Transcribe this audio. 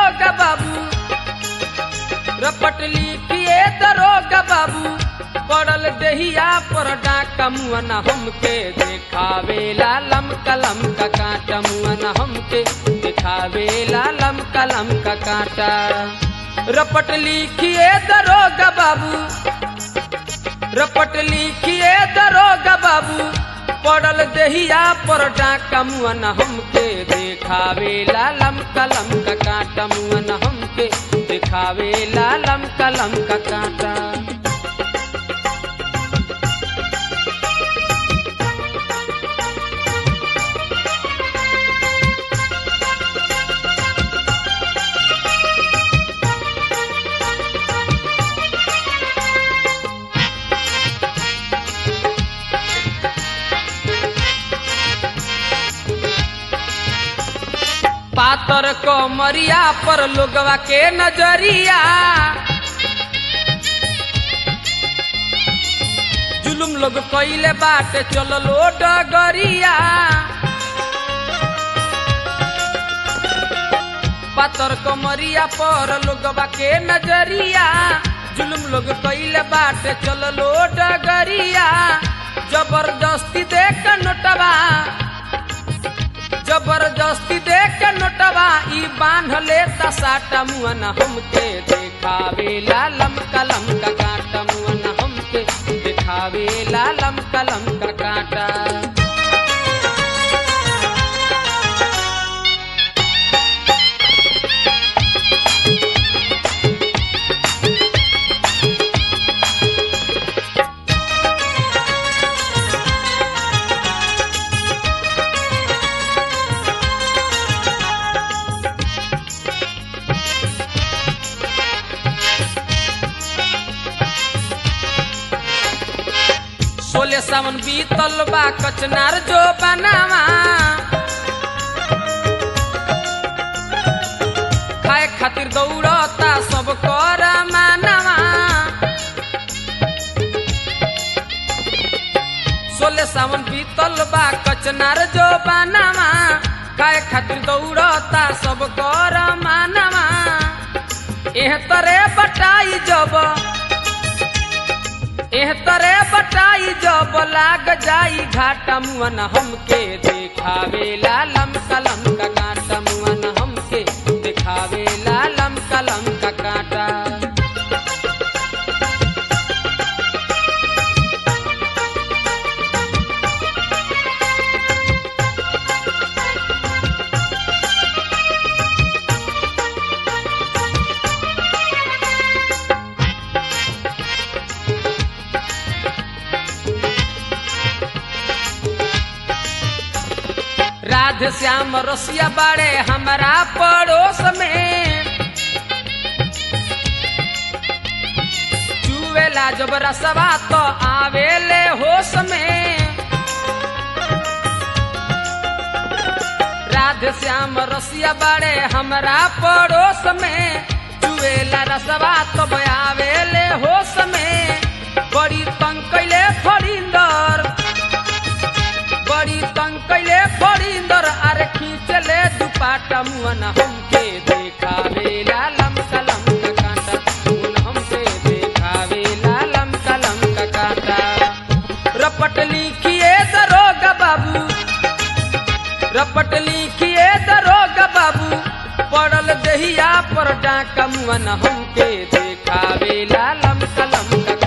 दरोगा बाबू रपट लिखिए दरोगा बाबू पड़ल दहिया पर डाका मुअना हमके देखावे लालम कलम का कांटा मुअना हमके देखावे लालम कलम का कांटा रपट लिखिए दरोगा बाबू रपट लिखिए दरोगा बाबू पड़ल दहिया पर डाका मुअना हमके देखावे लालम कलम का कांटा मुअना हमके देखावे लालम कलम का कांटा पातर को मरिया पर लोगवा के नजरिया जुलुम लोग कइले बाटे चललो डगरिया पातर को मरिया पर लोगवा के नजरिया जुलुम लोग कइले बाटे चललो डगरिया जबरदस्ती देख नोटवा जबरदस्ती देख के नोटवा ई बांध लेता साटा मुअना हमके देखावे लालम कलम का कांटा मुअना हमके देखावे लालम कलम का कांटा सोले सावन बीतल बा कचनार जो बनावा खाए खातिर दौड़ता सब कर मानवा सोले सावन बीतल बा कचनार जो बनावा खाए खातिर दौड़ता सब कर मानवा एह तरे बटाई जब एह तरे बटाई जब लाग जाई घाटा मुअन हमके देखावे लालम कलम का कांटा मुअन हमके देखावे लालम कलम का कांटा राधे श्याम रसिया बाड़े हमारा पड़ोस में चुवेला जब रसवा तो आवेले होश में राधे श्याम रसिया बाड़े हमारा पड़ोस में चुवेला रसवा तो आवेले होश में बड़ी तंग कैले फरिंदर बड़ी तंग कैले फरिंदर अरे खींचले दुपाटा मुअन हमके देखावे लालम कलम का कांटा मुअन हमके देखावे लालम कलम का कांटा रपट लिखिए दरोगा बाबू रपट लिखिए दरोगा बाबू पड़ल दहिया पर डाका मुअन हमके देखावे लालम कलम का